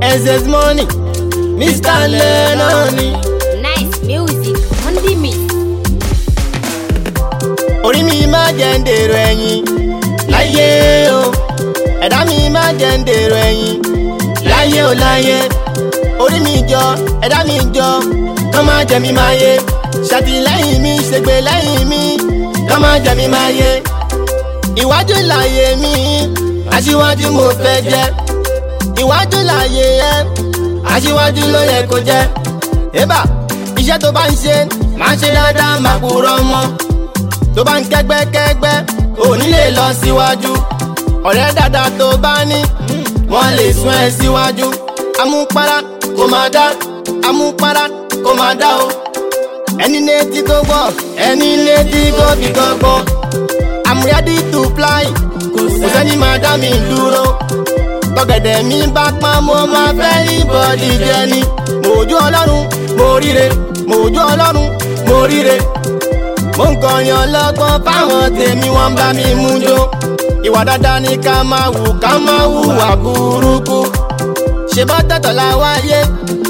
ss money mr lenoni Nice music on the mix. orí mi má jẹ́ ń dèrò ẹ̀yìn láyé o ẹ̀dá mi má jẹ́ ń dèrò ẹ̀yìn láyé o láyé orí mi jọ ẹ̀dá mi jọ kọ́ má jẹ́ mi máa yé ṣàtìlẹ́yìn mi ṣègbè lẹ́yìn mi kọ́ má jẹ́ mi máa yé ìwájú láyé mi aṣíwájú mo fẹ́ jẹ́ ìwájú láyé ẹ aṣíwájú ló yẹ kó jẹ́ ébà iṣẹ́ tó bá ń ṣe máa ṣe dáadáa máa kúrọ́ mọ́ tó bá ń kẹ́gbẹ́kẹ́gbẹ́ ò ní lè lọ síwájú ọ̀rẹ́ dáadáa tó bá ní wọ́n lè sún ẹ síwájú amúpara kò máa dá amúpara kò máa dá o ẹni létí tó gbọ́ ẹni létí kó fi gbọ́gbọ́ i'm ready to fly kò sẹ́ni máa dá mi dúró tọ̀gẹ̀dẹ̀ mi bá pọ́n mo máa fẹ́ ní bọ́dí jẹ́ ni mòójú ọlọ́run mo ríre mòójú ọlọ́run mo ríre mo ń kọrin ọlọ́gbọ́n fáwọn tèmi wọ́n bá mi mú jó ìwà dáadáa ni ká máa wù ká máa hùwà burúkú ṣe bá tẹ̀tọ̀ la wáyé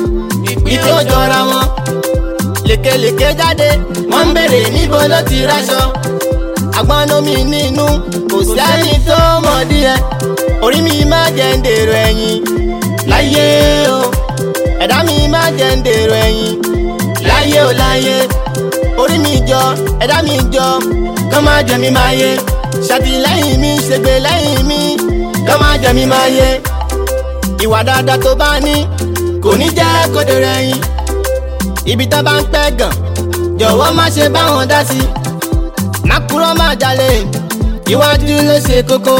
ìtò jọra wọn lékelèké jáde wọ́n ń béèrè níbo ló ti ráṣọ agbọ́nómi nínú kò sẹ́ni tó mọ̀ díẹ̀ orí mi má jẹ́ ń dèrò ẹ̀yìn láyé o ẹ̀dá mi má jẹ́ ń dèrò ẹ̀yìn láyé o láyé orí mi jọ ẹ̀dá mi jọ kọ́ má jẹ́ mi máa yé ṣàtìlẹ́yìn mi ṣègbè lẹ́yìn mi kọ́ má jẹ́ mi máa yé ìwà dáadáa tó bá ní kò ní jẹ́ kó dèrò ẹ̀yìn ibi tá bá ń pẹ́ gàn jọ̀wọ́ má ṣe bá wọn dá sí má kúrò má jalè iwájú ló ṣe kókó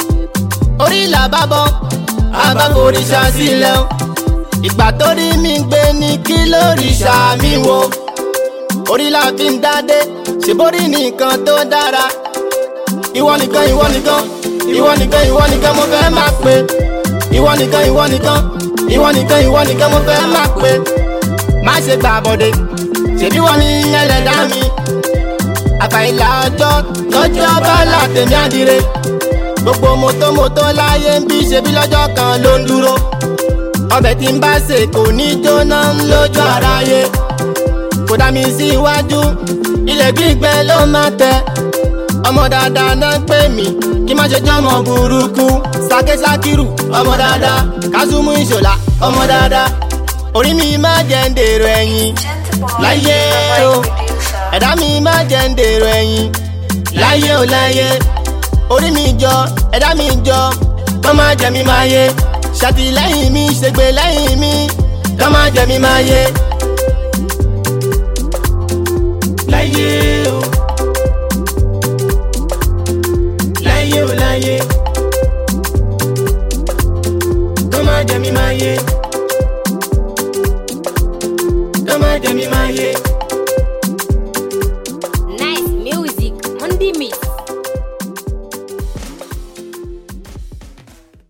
orí là bá bọ́ abáforíṣà sílẹ̀ o ìgbà tó rí mi gbé ní kí lóríṣà mi wo orí la fi ń dádé ṣèbórí nìkan tó dára ìwọ nìkan ìwọ nìkan ìwọ nìkan ìwọ nìkan mo fẹ́ máa pè ìwọ nìkan ìwọ nìkan ìwọ nìkan ìwọ nìkan mo fẹ́ máa pè má ṣe gbà bọ̀dé ṣèbí wọn ní ẹlẹ́dá mi àfàìlà ọjọ́ lọ́jọ́ bá látẹ̀mí àdìrẹ gbogbo mọ́tòmọ́tò láyé ń bí ṣebí lọ́jọ́ kan ló ń dúró ọbẹ̀ tí ń bá ṣe kò ní jóná lójú aráyé kò dá mi sí iwájú ilẹ̀ gbígbẹ ló máa tẹ ọmọ dáadáa náà pè mí kí má ṣe jọmọ burúkú sákésákírù ọmọ dáadáa kásùmù ìṣòlá ọmọ dáadáa orí mi má jẹ́ ń dèrò ẹ̀yìn láyé o ẹ̀dá mi má jẹ́ ń dèrò ẹ̀yìn láyé o láyé orí mi jọ ẹ̀dá mi jọ kọ́ má jẹ́ mi máa yé ṣàtìlẹ́yìn mi ṣègbè lẹ́yìn mi kọ́ má jẹ́ mi máa yé. láyé o láyé o láyé kọ́ má jẹ́ mi máa yé.